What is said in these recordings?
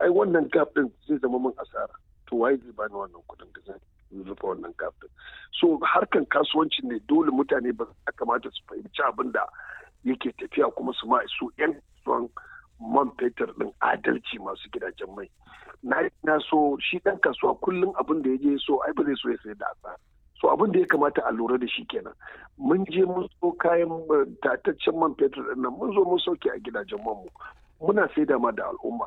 ai wannan gap din zai zama min asara to waye zai bani wannan kuɗin da zan rufe wannan gap din so harkan kasuwanci ne dole mutane ba ya kamata su fahimci abin da yake tafiya kuma su ma su yan kasuwan man fetur din adalci masu gidajen mai na na so shi dan kasuwa kullum abin da ya je so ai ba zai so ya sayar da asara so abin da ya kamata a lura da shi kenan mun je mun so kayan tataccen man fetur din nan mun zo mun sauke a gidajen manmu muna saida ma da al'umma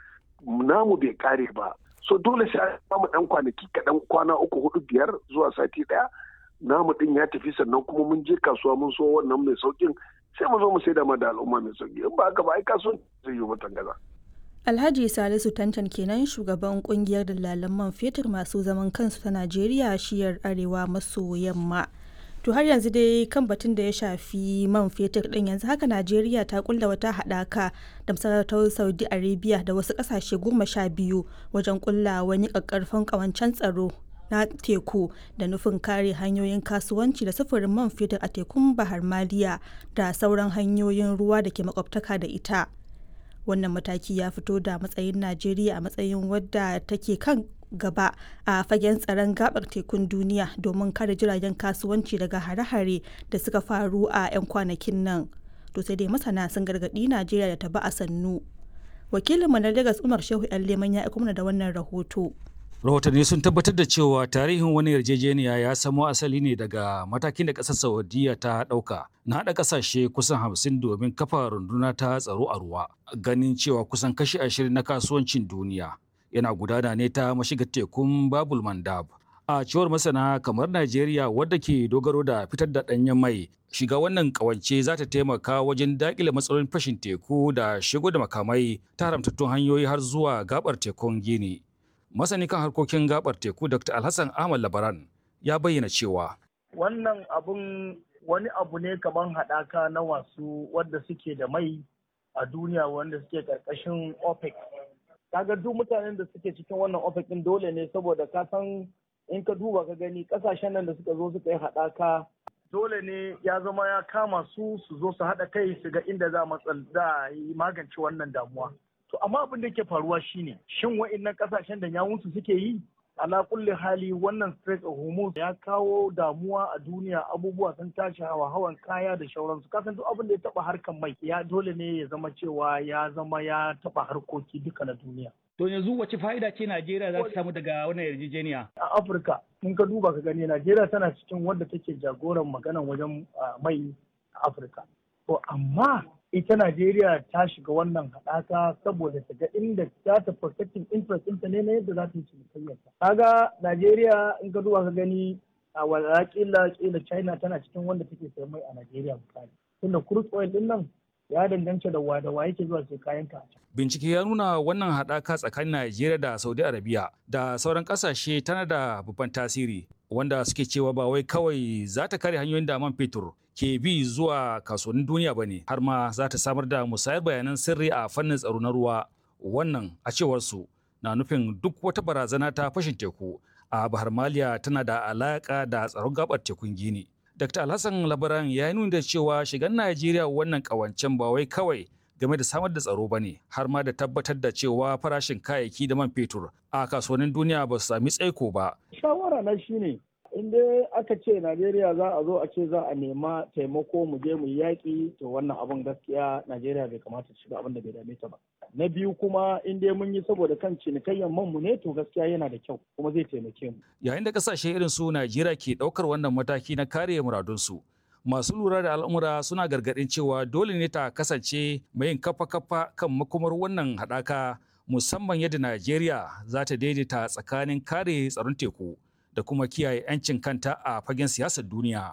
namu bai kare ba so dole sai an samu dan kwanaki kaɗan kwana uku hudu biyar zuwa sati ɗaya namu din ya tafi sannan kuma mun je kasuwa mun so wannan mai saukin sai mu zo mu saida ma da al'umma mai sauki in ba haka ba ai kasuwan zai yi mutan gaza. Alhaji Salisu Tantan kenan shugaban kungiyar dalalan man fetur masu zaman kansu ta Najeriya shiyar arewa maso yamma. To har yanzu dai kan batun da ya shafi man fetur din yanzu haka Najeriya ta kulla wata haɗaka da masarautar Saudi Arabia da wasu ƙasashe goma sha biyu wajen kulla wani ƙaƙƙarfan ƙawancen tsaro na teku da nufin kare hanyoyin kasuwanci da sufurin man fetur a tekun Bahar Maliya da sauran hanyoyin ruwa da ke makwabtaka da ita. Wannan mataki ya fito da matsayin Najeriya a matsayin wadda take kan gaba a fagen tsaron gabar tekun duniya domin kare jiragen kasuwanci daga hare-hare da suka faru a 'yan kwanakin nan to sai dai masana sun gargaɗi najeriya da ta ba a sannu wakilin na lagos umar shehu yan leman ya mana da wannan rahoto rahotanni sun tabbatar da cewa tarihin wani yarjejeniya ya samo asali ne daga matakin da ƙasar saudiya ta ɗauka na haɗa ƙasashe kusan hamsin domin kafa runduna ta tsaro a ruwa ganin cewa kusan kashi ashirin na kasuwancin duniya yana gudana ne ta mashigar tekun babul mandab a cewar masana kamar najeriya wadda ke dogaro da fitar da ɗanyen mai shiga wannan kawance za ta taimaka wajen daƙile matsalolin fashin teku da shigo da makamai ta haramtattun hanyoyi har zuwa gabar tekun gini masani kan harkokin gabar teku dr alhassan ahmad labaran ya bayyana cewa wannan abun wani abu ne kamar haɗaka na wasu wadda suke da mai a duniya wanda suke ƙarƙashin opec kaga duk mutanen da suke cikin wannan ofis din dole ne saboda ka san in ka duba ka gani kasashen nan da suka zo suka yi haɗaka dole ne ya zama ya kama su su zo su haɗa kai su ga inda za a yi magance wannan damuwa to amma abin da ke faruwa shine shin wa'innan kasashen da yawunsu suke yi ala kulli hali wannan Strait of Hormuz ya kawo damuwa a duniya abubuwa sun tashi hawa hawan kaya da shauransu kasan duk abin da ya taba harkan mai ya dole ne ya zama cewa ya zama ya taba harkoki duka na duniya To yanzu wace fa'ida ce Najeriya za ta samu daga wannan yarjejeniya? A Afirka, in ka duba ka gani Najeriya tana cikin wadda take jagoran maganan wajen mai a Afirka. To amma ita Najeriya ta shiga wannan haɗaka saboda ta ga inda za ta protecting interest ɗinta ne na yadda za ta yi cinikayyarta. Kaga Najeriya in ka duba ka gani a wala kila kila China tana cikin wanda take sayan mai a Najeriya misali. Tunda crude oil ɗin nan ya danganta da wa da wa yake zuwa sai kayan ka. Bincike ya nuna wannan haɗaka tsakanin Najeriya da Saudi Arabia da sauran ƙasashe tana da babban tasiri wanda suke cewa ba wai kawai za ta kare hanyoyin da man fetur ke bi zuwa kasuwannin duniya ba ne har ma za ta samar da musayar bayanan sirri a fannin tsaro na ruwa wannan a cewar su na nufin duk wata barazana ta fashin teku a bahar maliya tana da alaƙa da tsaron gabar tekun gini dr alhassan labaran ya yi nuna da cewa shigan najeriya wannan ƙawancen ba wai kawai game da samar da tsaro ba ne har ma da tabbatar da cewa farashin kayayyaki da man fetur a kasuwannin duniya ba su sami tsaiko ba. Shawara na shi ne in dai aka ce Najeriya za a zo a ce za a nema taimako mu je mu yi yaƙi to wannan abin gaskiya Najeriya bai kamata shiga abin da bai dame ta ba. Na biyu kuma in dai mun yi saboda kan cinikayyar man mu ne to gaskiya yana da kyau kuma zai taimake mu. Yayin da kasashe irin su Najeriya ke ɗaukar wannan mataki na kare muradunsu. masu lura da al'amura suna gargaɗin cewa dole ne ta kasance mai yin kafa-kafa kan makomar wannan haɗaka musamman yadda Najeriya za ta daidaita tsakanin kare tsaron teku da kuma kiyaye 'yancin kanta a fagen siyasar duniya.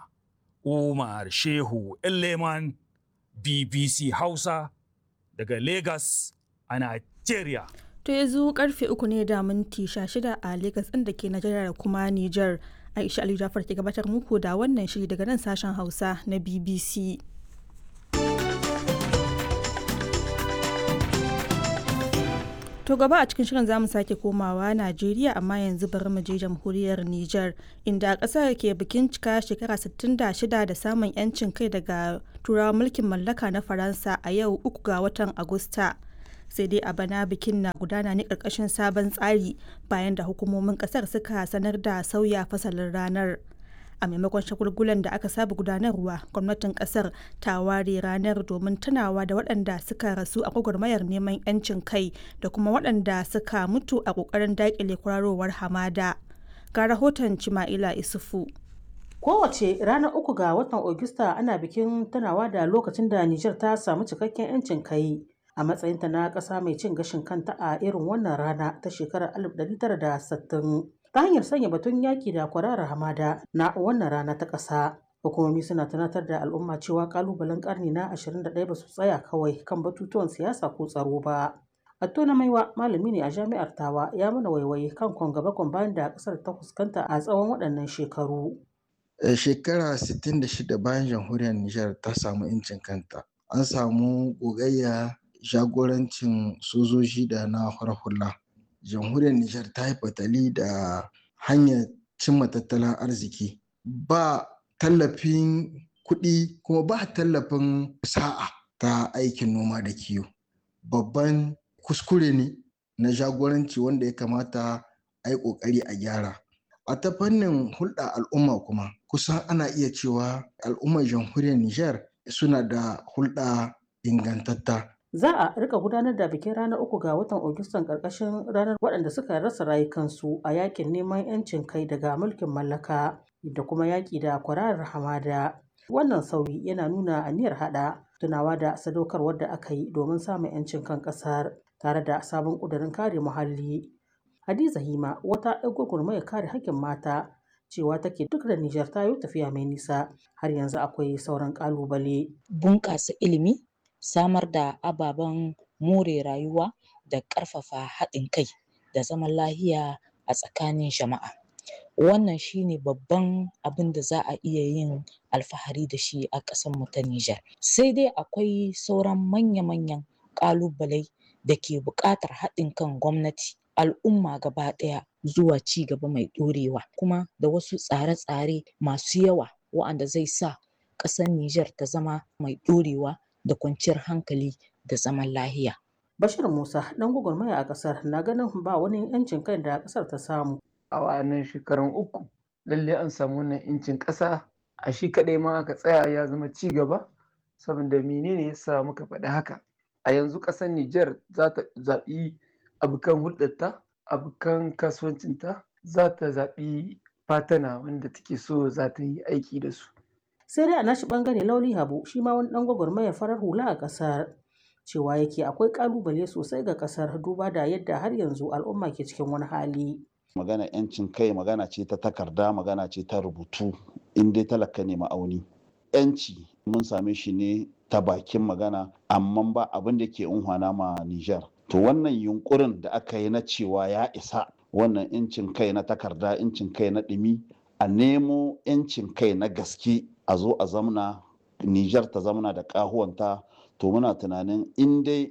Umar Shehu Leman BBC Hausa daga Lagos a Najeriya. To yanzu karfe uku ne da minti shida a Lagos ɗin da ke Najeriya da kuma Nijar. Aisha Ali Jafar ke gabatar muku da wannan shiri daga nan sashen Hausa na BBC. To gaba a cikin shirin zamu sake komawa Najeriya amma yanzu bari mu je jamhuriyar Nijar inda ƙasar ke bikin cika shekara 66 da samun 'yancin kai daga turawa mulkin mallaka na Faransa a yau uku ga watan Agusta. sai dai a bana bikin na gudana ne ƙarƙashin sabon tsari bayan da hukumomin ƙasar suka sanar da sauya fasalin ranar a maimakon shagulgulan da aka saba gudanarwa gwamnatin kasar ta ware ranar domin tunawa da waɗanda suka rasu a gwagwarmayar neman 'yancin kai da kuma waɗanda suka mutu a ƙoƙarin daƙile kwararowar hamada ga rahoton cima'ila isufu kowace ranar uku ga watan Ogista ana bikin tunawa da lokacin da Nijar ta samu cikakken 'yancin kai a matsayinta na ƙasa mai cin gashin kanta a irin wannan rana ta shekarar 1960 ta hanyar sanya batun yaki da kwararar hamada na wannan rana ta ƙasa. Hukumomi suna tunatar da al'umma cewa kalubalen karni na 21 ba su tsaya kawai kan batutuwan siyasa ko tsaro ba. Atto na maiwa malami ne a jami'ar Tawa ya mana waiwaye kan kwangaba bayan da ƙasar ta fuskanta a tsawon waɗannan shekaru. Shekara 66 bayan jamhuriyar Nijar ta samu 'yancin kanta. An samu gogayya jagorancin sojoji da na hula. jamhuriyar Nijar ta yi fatali da hanyar cimma tattalin arziki ba tallafin kuɗi kuma ba tallafin sa'a ta aikin noma da kiwo babban kuskure ne na jagoranci wanda ya kamata a yi ƙoƙari a gyara a ta fannin hulɗa al'umma kuma kusan ana iya cewa al'ummar jamhuriyar Nijar suna da hulɗa ingantatta Za a rika gudanar da bikin ranar uku ga watan Agustan ƙarƙashin ranar waɗanda suka rasa rayukansu a yakin neman 'yancin kai daga mulkin mallaka da kuma yaƙi da kwararar hamada. Wannan sauyi yana nuna aniyar haɗa tunawa da sadaukarwar da aka yi domin samun 'yancin kan ƙasar tare da sabon ƙudurin kare muhalli. Hadiza Hima wata 'yar gwagwarmayar kare haƙƙin mata cewa take duk da Nijar ta yi tafiya mai nisa har yanzu akwai sauran ƙalubale. Bunƙasa ilimi samar da ababen more rayuwa da ƙarfafa haɗin kai da zaman lahiya a tsakanin jama'a wannan shine babban abin da za a iya yin alfahari da shi a ƙasarmu ta Nijar sai dai akwai sauran manya-manyan ƙalubalai da ke buƙatar haɗin kan gwamnati al'umma gaba ɗaya zuwa ci gaba mai ɗorewa kuma da wasu tsare-tsare masu yawa wa'anda zai sa ƙasar Nijar ta zama mai ɗorewa da kwanciyar hankali da zaman lahiya. Bashir Musa ɗan gwagwarmaya a ƙasar na ganin ba wani 'yancin kai da ƙasar ta samu. A wa'annan shekarun uku lalle an samu wannan 'yancin ƙasa a shi kaɗai ma aka tsaya ya zama ci gaba saboda menene ya sa muka faɗi haka. A yanzu ƙasar Nijar za ta zaɓi abokan hulɗarta, abokan kasuwancinta za ta zaɓi fatana wanda take so za ta yi aiki da su. sai dai a nashi bangare lauli habu shi ma wani dan gwagwarmayar farar hula a kasar cewa yake akwai kalubale sosai ga kasar duba da yadda har yanzu al'umma ke cikin wani hali magana yancin kai magana ce ta takarda magana ce ta rubutu in dai talaka ne ma'auni yanci mun same shi ne ta bakin magana amma ba abin da ke unhwana ma Nijar to wannan yunkurin da aka yi na cewa ya isa wannan yancin kai na takarda yancin kai na ɗumi a nemo yancin kai na gaske a zo a zamna Nijar ta zamna da ƙahuwanta to muna tunanin in dai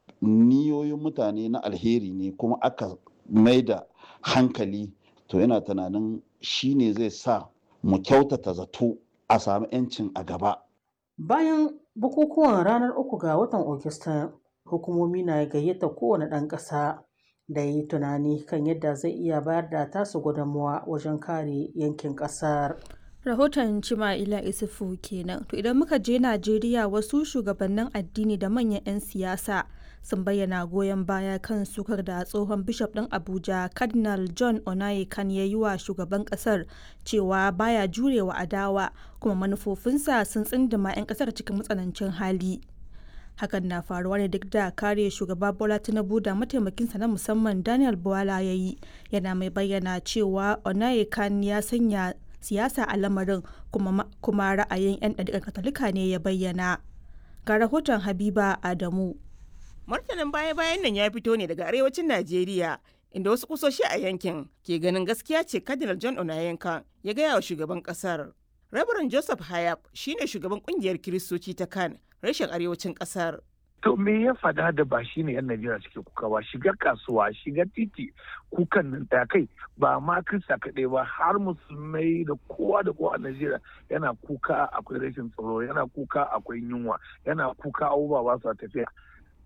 niyoyin mutane na alheri ne kuma aka mai da hankali to yana tunanin shi ne zai sa mu kyautata zato a sami 'yancin a gaba. Bayan bukukuwan ranar uku ga watan Ogista, hukumomi na gayyata kowane ɗan ƙasa da yi tunani kan yadda zai iya bayar da tasu gudunmuwa wajen kare yankin ƙasar. rahoton cima'ila isufu kenan to idan muka je najeriya wasu shugabannin addini da manyan 'yan siyasa sun bayyana goyon baya kan sukar da tsohon bishop ɗin abuja cardinal john onayekan ya yi wa shugaban ƙasar cewa baya jurewa adawa kuma manufofinsa sun tsindima 'yan ƙasar cikin matsanancin hali hakan na faruwa ne duk da kare shugaba bola tinubu da mataimakinsa na musamman daniel bwala ya yi yana mai bayyana cewa onayekan ya sanya siyasa a lamarin kuma, kuma ra'ayin 'yan ɗariƙar katolika ne ya bayyana ga rahoton habiba adamu martanin baya-bayan nan ya fito ne daga arewacin najeriya inda wasu kusoshi a yankin ke ganin gaskiya ce cardinal john onayenka ya gaya wa shugaban kasar rabaran joseph hayab shine shugaban kungiyar kiristoci ta kan rashin arewacin kasar To me ya fada da ba shi ne 'yan Najeriya suke kuka ba shiga kasuwa shiga titi kukan nan ta kai ba ma kirista kaɗai ba har musulmai da kowa da kowa a Najeriya yana kuka akwai rashin tsaro yana kuka akwai yunwa yana kuka abubuwa ba su tafiya.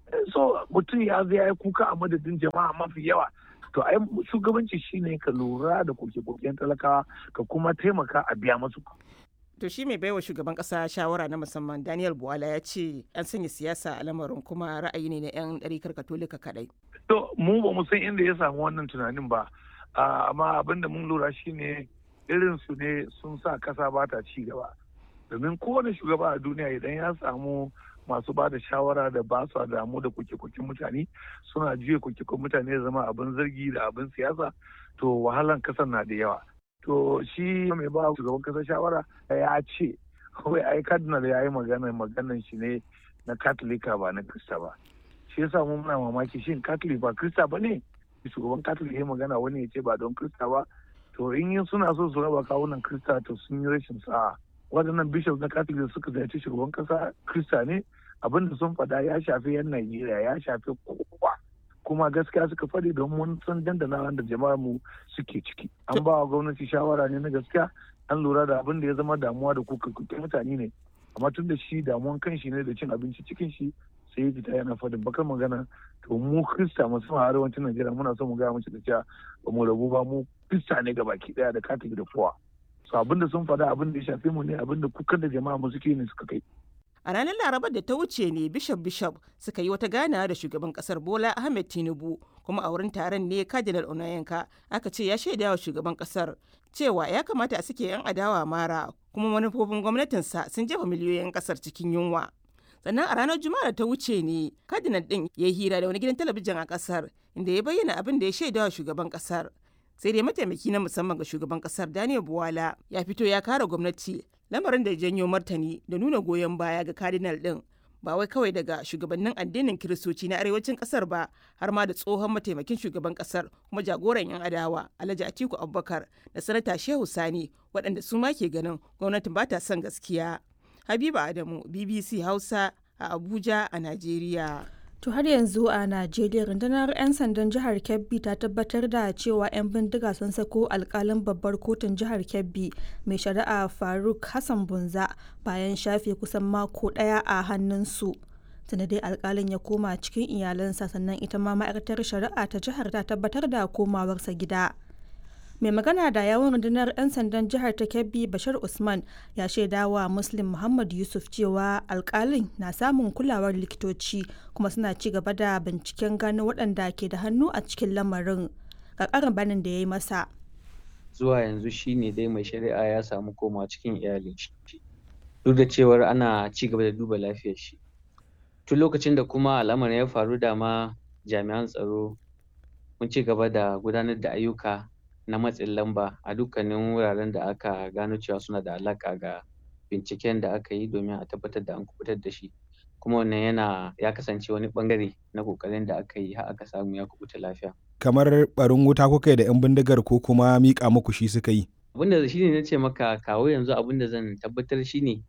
so mutum ya zai ya yi kuka a madadin jama'a mafi yawa to ai shugabanci shine ka lura da koke-koken talakawa ka kuma taimaka a biya masu To shi mai baiwa shugaban kasa shawara na musamman Daniel Buwala ya ce an sanya siyasa a lamarin kuma ra'ayi ne na 'yan ɗarikar katolika kaɗai. To mu ba mu san inda ya samu wannan tunanin ba amma abin da mun lura shine irin su ne sun sa kasa ba ta ci gaba. Domin kowane shugaba a duniya idan ya samu masu ba da shawara da ba su damu da kuke-kuken mutane suna juya kuke-kuken mutane zama abin zargi da abin siyasa to wahalan kasar na da yawa. to shi mai ba shugaban kasa shawara ya ce kawai ai cardinal ya yi magana maganan shi ne na katolika ba na krista ba shi yasa mu muna mamaki shin katolik ba krista ba ne shugaban katolik ya magana wani ya ce ba don krista ba to in yin suna so su raba kawunan krista to sun yi rashin sa'a waɗannan bishop na katolik suka ziyarci shugaban kasa krista ne abinda sun faɗa ya shafi yan najeriya ya shafi kowa kuma gaskiya suka faɗi don mun san dandana da jama'ar mu suke ciki an ba wa gwamnati shawara ne na gaskiya an lura da abin da ya zama damuwa da kuka mutane ne amma tun da shi damuwan kan shi ne da cin abinci cikin shi sai fita yana faɗin bakar magana to mu krista musamman arewacin najeriya muna son mu gaya mace da cewa ba mu rabu ba mu krista ne baki daya da katolik da kowa so abin da sun faɗa abin da ya shafe mu ne abin da kukan da jama'a mu suke ne suka kai A ranar Larabar da ta wuce ne Bishop Bishop suka yi wata ganawa da shugaban kasar Bola Ahmed Tinubu kuma a wurin taron ne Cardinal Onayenka aka ce ya shaida wa shugaban kasar cewa ya kamata a suke 'yan adawa mara kuma manufofin gwamnatinsa sun jefa miliyoyin kasar cikin yunwa. Sannan a ranar Juma'a da ta wuce ne Cardinal din ya yi hira da wani gidan talabijin a kasar inda ya bayyana abin da ya shaida wa shugaban kasar. Sai dai mataimaki na musamman ga shugaban kasar Daniel Buwala ya fito ya kare gwamnati lamarin da ya janyo martani da nuna goyon baya ga cardinal din ba wai kawai daga shugabannin addinin kiristoci na arewacin kasar ba har ma da tsohon mataimakin shugaban kasar kuma jagoran yan adawa alhaji atiku abubakar da sanata shehu sani waɗanda su ma ke ganin gwamnatin ba ta son gaskiya habiba adamu bbc hausa a abuja a najeriya To har yanzu a Najeriya rundunar 'yan sandan jihar Kebbi ta tabbatar da cewa 'yan bindiga sun sako alkalin babbar kotun jihar Kebbi mai shari'a Faruk Hassan Bunza bayan shafe kusan mako ɗaya a hannunsu. Tunda dai alkalin ya koma cikin iyalansa sannan ita ma ma'aikatar shari'a ta jihar ta tabbatar da komawarsa gida. mai magana da yawon rundunar 'yan sandan jihar ta kebbi bashar usman ya shaida wa muslim muhammad yusuf cewa alkalin na samun kulawar likitoci kuma suna ci gaba da binciken gano waɗanda ke da hannu a cikin lamarin ga ƙarin banin da ya yi masa zuwa yanzu shine dai mai shari'a ya samu koma cikin iyalin shi duk da cewar ana ci gaba da duba lafiyar shi tun lokacin da kuma al'amarin ya faru da ma jami'an tsaro mun ci gaba da gudanar da ayyuka na matsin lamba a dukkanin wuraren da aka gano cewa suna da alaƙa ga binciken da aka yi domin a tabbatar da an kubutar da shi kuma wannan yana ya kasance wani bangare na ƙoƙarin da aka yi har aka samu ya kubuta lafiya kamar barin wuta kuka yi da 'yan bindigar ko kuma miƙa muku shi suka yi abinda shi ne na ce maka kawo yanzu abinda zan tabbatar shi ne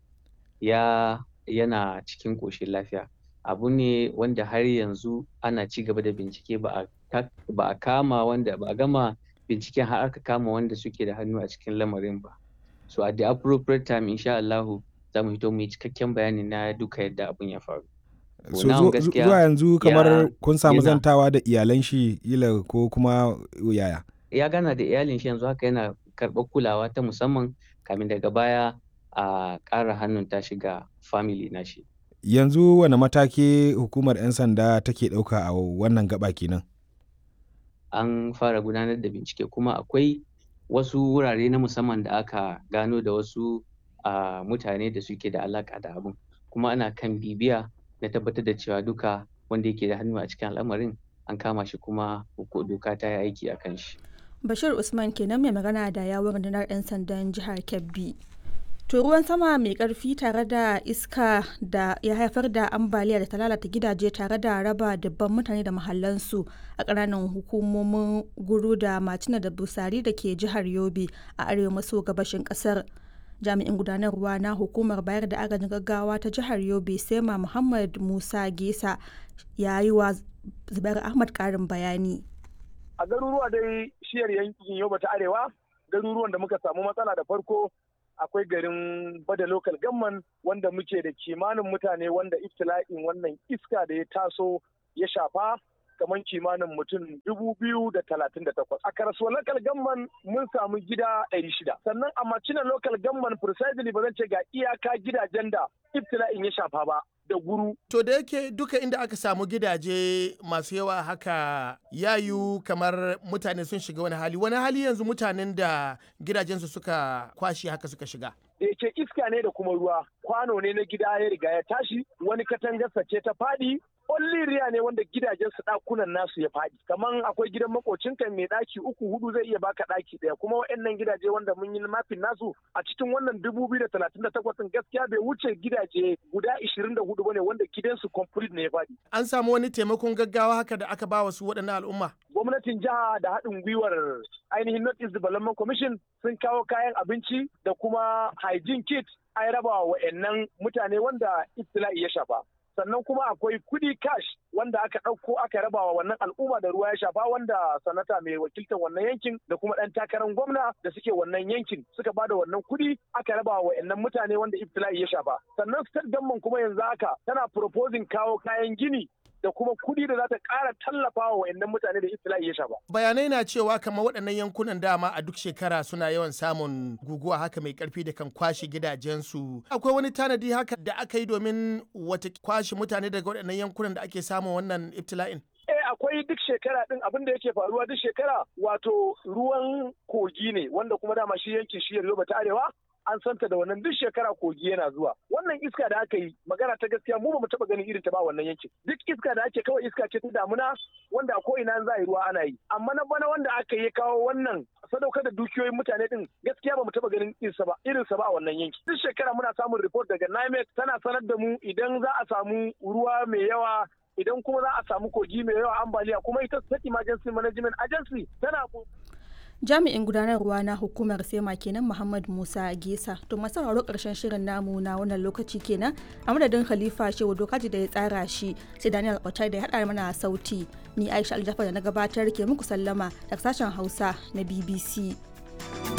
ya yana cikin ƙoshin lafiya abu ne wanda har yanzu ana ci gaba da bincike ba a kama wanda ba a gama binciken har aka kama wanda suke da hannu a cikin lamarin ba so at the appropriate time insha Allahu za mu fito mu yi cikakken bayani na duka yadda abun ya faru so zuwa yanzu kamar kun samu zantawa da iyalan shi ila ko kuma yaya ya gana da iyalin shi yanzu haka yana karɓar kulawa ta musamman kamin daga baya a ƙara hannun ta shiga family na shi yanzu wani mataki hukumar 'yan sanda take ɗauka a wannan gaba kenan an fara gudanar da bincike kuma akwai wasu wurare na musamman da aka gano da wasu uh, mutane da suke da alaka da abin kuma ana kan bibiya na tabbatar da cewa duka wanda yake da hannu a cikin al'amarin an kama shi kuma doka ta yi aiki a kan shi. Bashir Usman kenan mai magana da yawon rundunar 'yan sandan jihar Kebbi. To ruwan sama mai karfi tare da iska da ya haifar da ambaliya da ta lalata gidaje tare da raba dubban mutane da mahallansu a ƙananan hukumomin guru da macina da busari da ke jihar Yobe a arewa maso gabashin ƙasar. Jami'in gudanarwa na hukumar bayar da agajin gaggawa ta jihar Yobe Sema Muhammad Musa Gesa ya yi wa Zubair Ahmad ƙarin bayani. A garuruwa dai shiyar yankin Yobe ta arewa garuruwan da muka samu matsala da farko akwai garin bada local gamman wanda muke da kimanin mutane wanda iftila'in wannan iska da ya taso ya shafa kamar kimanin mutum dubu biyu da talatin da takwas. A karasuwa local gamman mun samu gida ɗari shida. Sannan a macina local gamman precisely ba zan ce ga iyaka gidajen da ibtila'in ya shafa ba. da guru. To da yake duka inda aka samu gidaje masu yawa haka yayu kamar mutane sun shiga wani hali. Wani hali yanzu mutanen da gidajensu suka kwashi haka suka shiga. Da yake iska ne da kuma ruwa kwano ne na gida ya riga ya tashi wani katangarsa ce ta faɗi riya ne wanda gidajen su ɗakunan nasu ya faɗi kaman akwai gidan makocinka mai ɗaki uku hudu zai iya baka ɗaki ɗaya kuma waɗannan gidaje wanda mun yi mafin nasu a cikin wannan dubu biyu da talatin da takwas gaskiya bai wuce gidaje guda ishirin da hudu bane wanda gidansu complete ne ya faɗi. An samu wani taimakon gaggawa haka da aka ba wa su waɗannan al'umma. Gwamnatin jiha da haɗin gwiwar ainihin North East Development Commission sun kawo kayan abinci da kuma hygiene kit an raba wa wa'annan mutane wanda ibtila'i ya shafa. sannan kuma akwai kudi cash wanda aka ɗauko aka raba wa wannan al'umma da ruwa ya shafa wanda sanata mai wakiltar wannan yankin da kuma ɗan takarar gwamna da suke wannan yankin suka ba da wannan kudi aka raba wa wa'annan mutane wanda ibtila'i ya shafa sannan state government kuma yanzu haka tana proposing kawo kayan gini da kuma kuɗi da za ta ƙara tallafa wa wayannan mutane da ibtila'i ya shafa. Bayanai na cewa kamar waɗannan yankunan dama a duk shekara suna yawan samun guguwa haka mai ƙarfi da kan kwashe gidajensu. Akwai wani tanadi haka da aka yi domin wata kwashe mutane daga waɗannan yankunan da ake samun wannan ibtila'in? Eh akwai duk shekara din abin da yake faruwa duk shekara wato ruwan kogi ne wanda kuma dama shi yankin shi Yoruba ta Arewa an santa da wannan duk shekara kogi yana zuwa wannan iska da aka yi magana ta gaskiya mu ba mu taba ganin irin ta ba wannan yankin duk iska da ake kawai iska ce ta damuna wanda a ko'ina za a yi ruwa ana yi amma na bana wanda aka yi kawo wannan sadaukar da dukiyoyin mutane din gaskiya ba mu taba ganin irinsa ba irinsa ba a wannan yanki duk shekara muna samun report daga NIMET tana sanar da mu idan za a samu ruwa mai yawa idan kuma za a samu kogi mai yawa ambaliya kuma ita state emergency management agency tana jami'in gudanarwa na hukumar sema kenan muhammad musa gesa to masu sauraro karshen shirin namu na wannan lokaci kenan a madadin khalifa shehu dokaji da ya tsara shi sai daniel otai da ya haɗa mana sauti ni aisha aljafa da na gabatar ke muku sallama daga sashen hausa na bbc